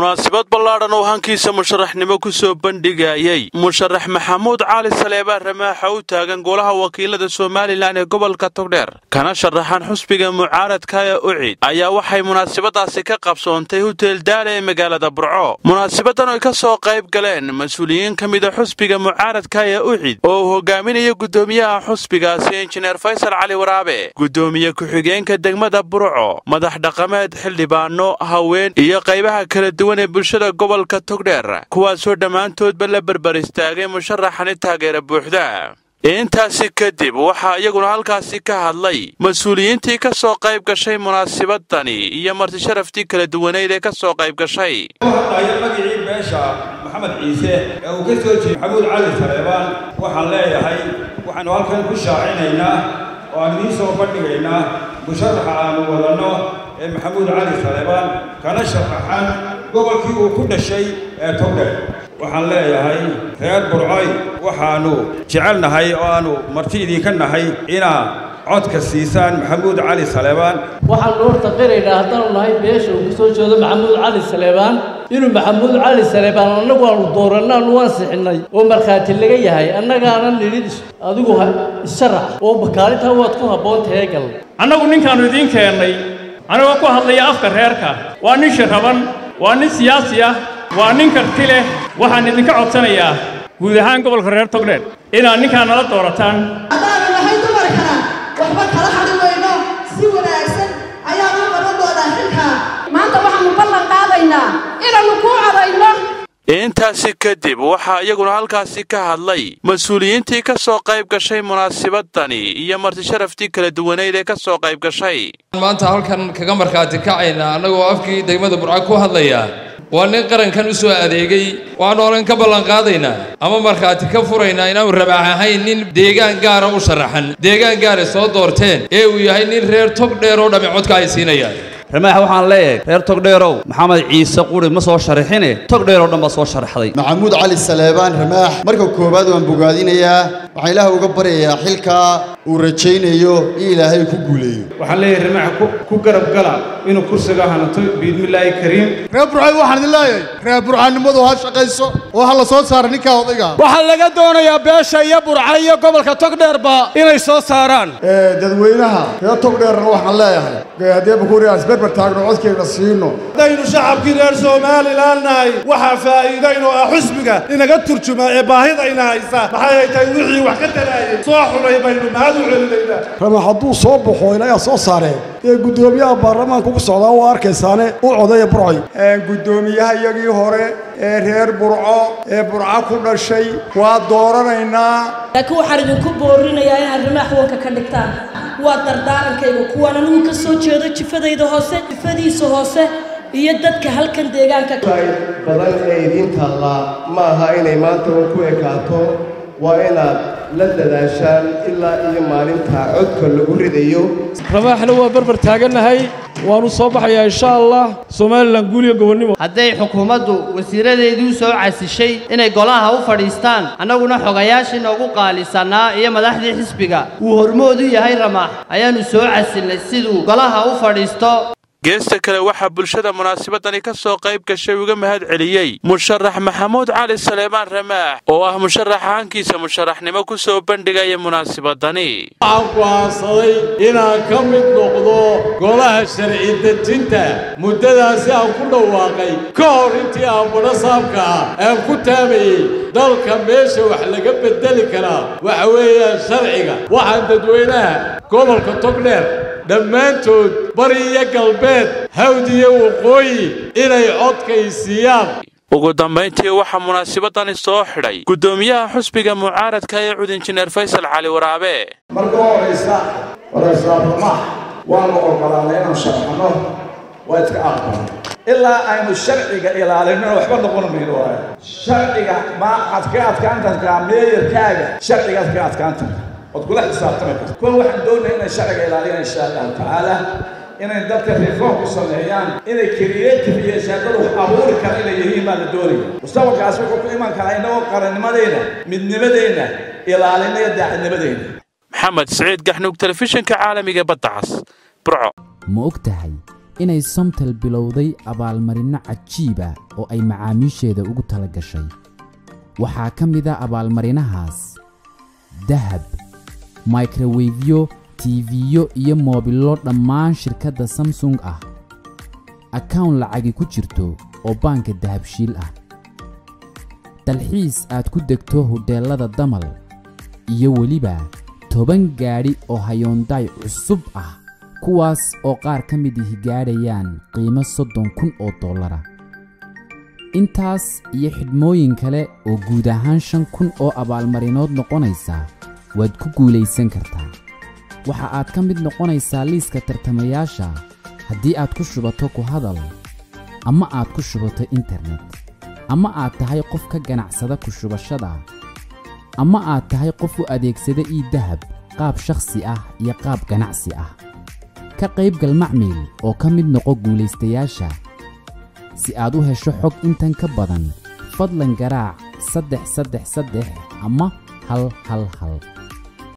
munaasabad ballaadhan oo hankiisa musharaxnimo ku soo bandhigayey musharax maxamuud cali saleebaan ramaaxa u taagan golaha wakiilada somalilan ee gobolka togdheer kana sharaxan xusbiga mucaaradka ee ucid ayaa waxay munaasabadaasi ka qabsoontay hutel daala ee magaalada burco munaasabadan oy ka soo qayb galeen mas-uuliyiin ka mida xusbiga mucaaradka ee ucid oo uu hogaaminaya guddoomiyaha xusbigaasi injineer faysal cali waraabe guddoomiye ku-xigeenka degmada burco madax dhaqameed xildhibaano haween iyo qaybaha kala duwan ee bulshada gobolka togdheer kuwaasoo dhammaantoodba la berber istaagay musharaxani taageera buuxda intaasi kadib waxaa iyaguna halkaasi ka hadlay mas-uuliyiintii ka soo qayb gashay munaasabadani iyo marti sharaftii kala duwaneyd ee ka soo qayb gashay hadlaya magicii beesha maxamed ciise ee uu ka soo jeeday maxamuud cali saleebaan waxaan leeyahay waxaannu halkan ku shaacinaynaa oo aan idiin soo bandhigaynaa musharaxa aanu wadanno ee maxamuud cali saleebaan kana sharaxan gobolkii uu ku dhashay ee togdheer waxaan leeyahay reer burcoy waxaannu jecelnahay oo aannu marti idinka nahay inaad codka siisaan maxamuud cali saleebaan waxaan horta qiraynaa haddaanu nahay beesha uu ka soo jeedo maxamuud cali saleebaan inuu maxamuud cali saleebaan annagu aanu dooranna aanu ansixinnay oo markhaati laga yahay annagaana nidhi adigu isharax oo bakaalintaa waad ku habboon tahay gal annagu ninkaannu idiin keennay anigoo ku hadlaya afka reerka waa nin shiraban waa nin siyaasi ah waa nin karti leh waxaan idinka codsanayaa guud ahaan gobolka reer togdheer inaad ninkaan nala doorataan haddaanu nahay dumarkana waxba kala hadhi weyno si wanaagsan ayaanu qaban doonaa xilkaa maanta waxaannu ballan qaadaynaa inaannu kuu cadayno intaasi kadib waxaa iyaguna halkaasi ka hadlay mas-uuliyiintii ka soo qayb gashay munaasabadani iyo marti sharaftii kala duwaneyd ee ka soo qayb gashay maanta halkan kaga markhaati kacayna annagoo afkii degmada burca ku hadlaya waa nin qarankan u soo adeegay waxaannu olan ka ballanqaadaynaa ama markhaati ka furaynaa inaanu rabaax ahayn nin deegaan gaara u sharaxan deegaan gaara soo doorteen ee uu yahay nin reer tog dheer oo dhammi codka ay siinayaan ramaax waxaan leeyahay reer togdheerow maxamed ciise quri ma soo sharaxine togdheeroo dhan baa soo sharaxday maxamuud cali saleebaan ramaax marka koowaad waan bogaadinayaa waxaan ilaaha uga baryayaa xilkaa uu rajaynayo in ilaahay ku guuleeyo waxaan leeyahay ramaax ku garab gala inuu kursiga hanato biidmillaahi kariim reer burcay waxaan idin leeyahay reer burcanimadu ha shaqayso oo ha la soo saara ninkaa odayga waxaa laga doonayaa beesha iyo burca iyo gobolka togdheerba inay soo saaraan dadweynaha reer togdheerna waxaan leeyahay haddii bakuuriyaas berber taagno codkayna siino haddaynu shacabkii reer somalilan nahay waxaa faa'iidaynoo ah xusbiga inaga turjuma ee baahidayna haysa maxay ay tahay wixii wax ka taraayay soo xulay baynu mahad u celinaynaa rama hadduu soo baxo ilayaa soo saaree ee guddoomiyaha baarlamaanka ugu socdaa waa arkaysaane u codeeya burcoy guddoomiyaha iyagii hore ee reer burco ee burco ku dhashay waa dooranaynaa laakiin waxaan idinku boorinayaa inaad rimaax wanka ka dhigtaan waa dardaarankayga kuwaan anigu ka soo jeedo jifadayda hoose jifadiisa hoose iyo dadka halkan deegaanka badan ee idiin taallaa ma aha inay maanta un ku ekaato waa inaad la dadaashaan ilaa iyo maalinta codka lagu ridayo ramaaxna waa barbar taagannahay waannu soo baxayaa insha allah somalilan guul iyo gobonnimo hadday xukuumaddu wasiiradeedii u soo casishay inay golaha u fadhiistaan annaguna xogayaashii noogu qaalisanaa iyo madaxdii xisbiga uu hormoodu yahay ramaax ayaannu soo casilnay siduu golaha u fadhiisto geesta kale waxaa bulshada munaasabadani ka soo qayb gashay uga mahad celiyey musharax maxamuud cali saleebaan ramaax oo ah musharaxa hankiisa musharaxnimo ku soo bandhigaya munaasabadani waxaan go'aansaday inaan ka mid noqdo golaha sharci dejinta muddadaasi aan ku dhawaaqay ka hor intii aan badho saabka ah aan ku taamayey dalka meesha wax laga beddeli karaa waxa weeyaan sharciga waxaan dadweynaha gobolka togdheer dhammaantood bari iyo galbeed hawd iyo waqooyi inay codkaysiiyaan ugu dambayntii waxaa munaasabadani soo xidhay guddoomiyaha xusbiga mucaaradka ee cud injineer faysal cali waraabe marka horaysa waraysaabamax waanu ogolaanay inaan sharxano waa iska aqbal ilaa aynu sharciga ilaalinona waxba noqon mayno waayo sharciga ma ad ka adkaantankaa meeyarkaaga sharcigaad ka adkaantanka ood kula xisaabtami karto kuwa waxaan doonaya inay sharciga ilaaliyaan insha allahu tacaala inay dadka reform ku sameeyaan inay creative iyo shaadada wax abuuri kara inay yihiin baa la doonaya mustaqbalkaas wuxuu ku iman karaa innagoo qarannimadeenna midnimadeenna ilaalinaya daacadnimadeenna maxamed siciid gaxnuug telefishinka caalamiga badda cas burco ma og tahay inay somtel bilowday abaalmarinno cajiiba oo ay macaamiisheeda ugu tala gashay waxaa ka mid a abaalmarinahaas dahab microwefyo tiifiyo iyo moobillo dhammaan shirkadda samsung ah akawn lacagi ku jirto oo baanka dahabshiil ah dalxiis aad ku degto hudheellada damal iyo weliba toban gaadhi oo hayoondaay cusub ah kuwaas oo qaar ka mid ihi gaadhayaan qiimo soddon kun oo dollara intaas iyo xidhmooyin kale oo guud ahaan shan kun oo abaalmarinood noqonaysa waad ku guulaysan kartaa waxa aad ka mid noqonaysaa liiska tartamayaasha haddii aad ku shubato ku hadal ama aad ku shubato internet ama aad tahay qof ka ganacsada ku shubashada ama aad tahay qof u adeegsada ii dahab qaab shakhsi ah iyo qaab ganacsi ah ka qaybgal macmiil oo ka mid noqo guulaystayaasha si aad u hesho xog intan ka badan fadlan garaac saddex saddex saddex ama hal hal hal